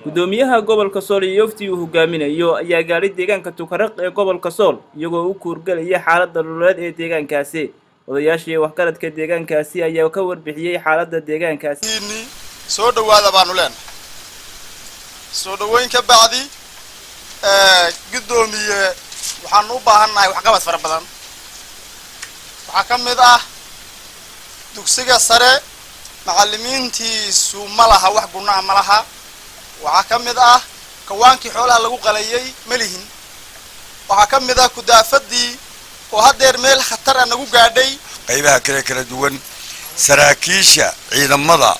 gudoomiyaha gobolka sool iyo yoftii uu hogaaminayo ayaa gaadhay deegaanka tukaraq ee gobolka sool iyagoo u kuurgelaya xaaladda nololeed ee deegaankaasi odayaashii waxgaradka deegaankaasi ayaa ka warbixiyey xaaladda deegaankaasi soo dhawaada baanu leenahay soo dhaweyn ka bacdi guddoomiye waxaanu u baahannahay waxqabad fara badan waxaa ka mid ah dugsiga sare macallimiintiisu ma laha wax gunaha ma laha waxaa ka mid ah kawaankii xoolaha lagu qalayay ma lihin waxaa ka mid ah kudaafadii oo haddeer meel khatar a nagu gaadhay qaybaha kale kala duwan saraakiisha ciidamada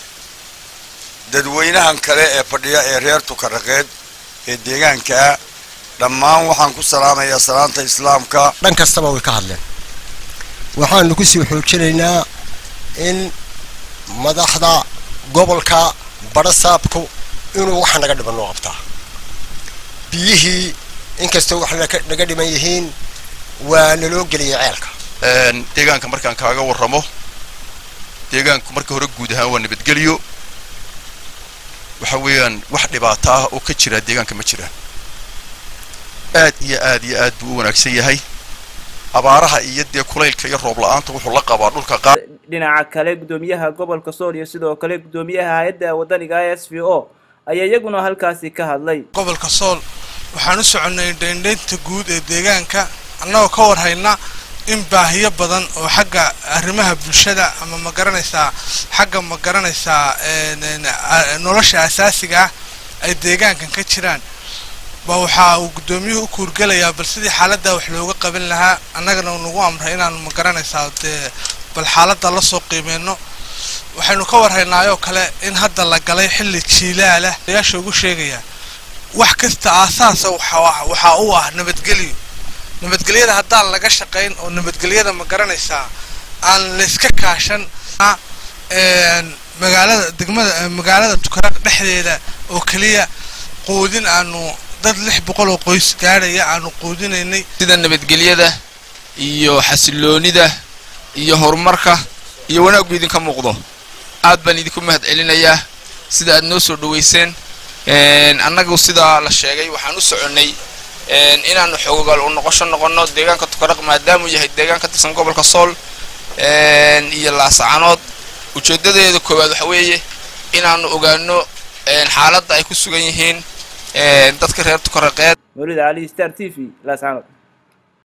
dadweynahan kale ee fadhiya ee reer tukaraqeed ee deegaankaa dhammaan waxaan ku salaamayaa salaanta islaamka dhan kastaba way ka hadleen waxaanu kusii xoojinaynaa in madaxda gobolka barasaabku inuu waxa naga dhiban noo qabtaa biyihii inkastoo wax naga dhiman yihiin waa naloo geliyay ceelka deegaanka markaan kaaga warramo deegaanku marka hore guud ahaan waa nabadgelyo waxa weeyaan wax dhibaato ah oo ka jira deegaanka ma jiraan aad iyo aad iyo aad buu u wanaagsan yahay abaaraha iyo dee kulaylka iyo roob la-aanta wuxuu la qabaa dhulka qaar dhinaca kale guddoomiyaha gobolka sool iyo sidoo kale guddoomiyaha hay-adda wadaniga s v o ayaa iyaguna halkaasi ka hadlay gobolka sool waxaan u soconnay dhaindhaynta guud ee deegaanka annagoo ka warhayna in baahiyo badan oo xagga arrimaha bulshada ama ma garanaysaa xagga ma garanaysaa nolosha asaasiga ah ay deegaankan ka jiraan ba waxa uu guddoomiyuhu u kuurgelayaa bal sidii xaaladdaa wax looga qaban lahaa annagana nagu amray inaanu ma garanaysaa dee bal xaaladda la soo qiimeyno waxaynu ka warhaynaayoo kale in hadda la galay xilli jiilaalah ayaasha ugu sheegayaa wax kasta aasaasa waxaa u ah nabadgelyo nabadgelyada haddaan laga shaqayn oo nabadgelyada ma garanaysaa aan layska kaashan magaalada degmada magaalada tukaraq dhexdeeda oo keliya quudin aanu dad lix boqol oo qoys gaadhaya aanu quudinaynay sida nabadgelyada iyo xasiloonida iyo horumarka iyo wanaaggu idinka muuqdo aad baan idinku mahad celinayaa sida aad noo soo dhaweyseen annagu sidaa la sheegay waxaan u soconnay inaanu xoogaal u noqosho noqonno deegaanka tukaraq maadaamuu yahay deegaan ka tirsan gobolka sool iyo laasacanood ujeedadeeda koowaad waxa weeye inaanu ogaano xaaladda ay ku sugan yihiin dadka reer tukaraqeed mawlid cali star t v laascanood